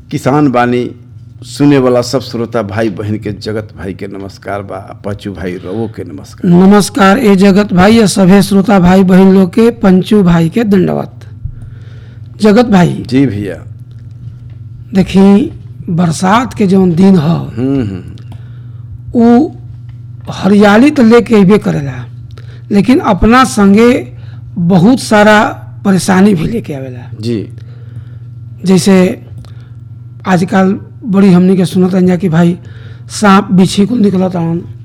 किसान बानी सुने वाला सब श्रोता भाई बहन के जगत भाई के नमस्कार बा आ पचू भाई रवो के नमस्कार नमस्कार ए जगत भाई या सभे श्रोता भाई बहन लोग के पंचू भाई के दंडवत जगत भाई जी भैया देखी बरसात के जौन दिन ह हम्म हम्म उ हरियाली तो लेके अबे करेला लेकिन अपना संगे बहुत सारा परेशानी भी लेके आवेला जी जैसे आजकल बड़ी हमनी के सुनत जा कि भाई सांप बिछी कुल निकलत हन